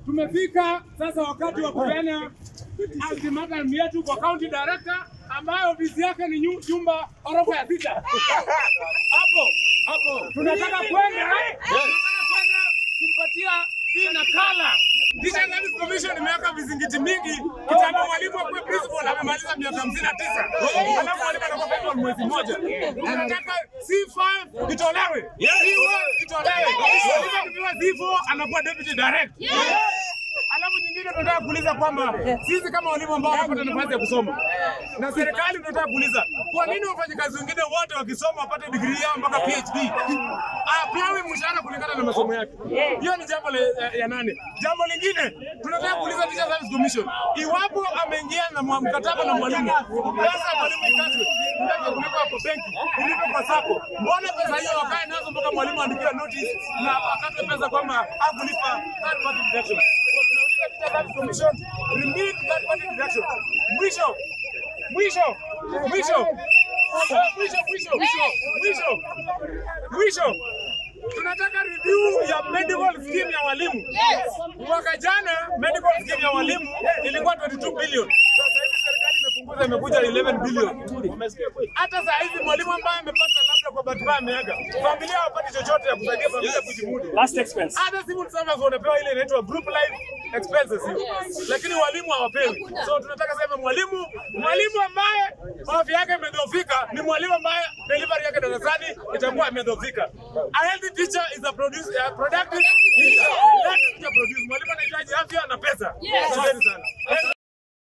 tumefika sasa wakati wa kupeana ultimatum yetu kwa county director ambayo ofisi yake ni nyu- nyumba orofa ya sita. Hapo hapo tunataka kwenda tunataka kwenda kumpatia hii nakala. Teacher Service Commission imeweka vizingiti mingi. Kitambo mwalimu akuwe principal amemaliza miaka hamsini na tisa alafu mwalimu anakuwa principal mwezi mmoja. Tunataka C5 itolewe, C1 itolewe. Mwalimu akipewa C4 anakuwa deputy direct. Alafu nyingine tunataka kuuliza kwamba sisi kama walimu ambao wanapata nafasi ya kusoma na serikali tunataka kuuliza kwa nini wafanyakazi wengine wote wakisoma wapate degree yao mpaka PhD apewe mshahara kulingana na masomo yake. Hiyo ni jambo la- ya, ya nane. Jambo lingine tunataka kuuliza Teacher Service Commission, iwapo ameingia na mwa- mkataba na mwalimu, pesa ya mwalimu ikatwe, mtaki kulipa kwa benki, kulipa kwa sako, mbona pesa hiyo wakae nazo mpaka mwalimu aandikiwe notice na akatwe pesa kwamba hakulipa third party deduction? So tunauliza Teacher Service Commission, remit third party deduction. Mwisho mwisho mwisho Ah, mwisho mwisho mwisho mwisho mwisho tunataka review ya medical scheme ya walimu. Mwaka jana medical scheme ya walimu ilikuwa 22 billion. Sasa hivi serikali imepunguza imekuja 11 billion. Hata saa hizi mwalimu ambaye amepata labda kwa bahati mbaya ameaga, familia hawapati chochote ya kusaidia familia kujimudu. Last expense. Hata civil servants wanapewa ile inaitwa group life expenses hiyo, lakini walimu hawapewi. So tunataka sema mwalimu mwalimu ambaye afya yake imedhoofika ni mwalimu ambaye delivery yake darasani itakuwa imedhoofika. A healthy teacher is a produce, a productive teacher. That teacher produce. Mwalimu anahitaji afya na pesa. Asanteni sana.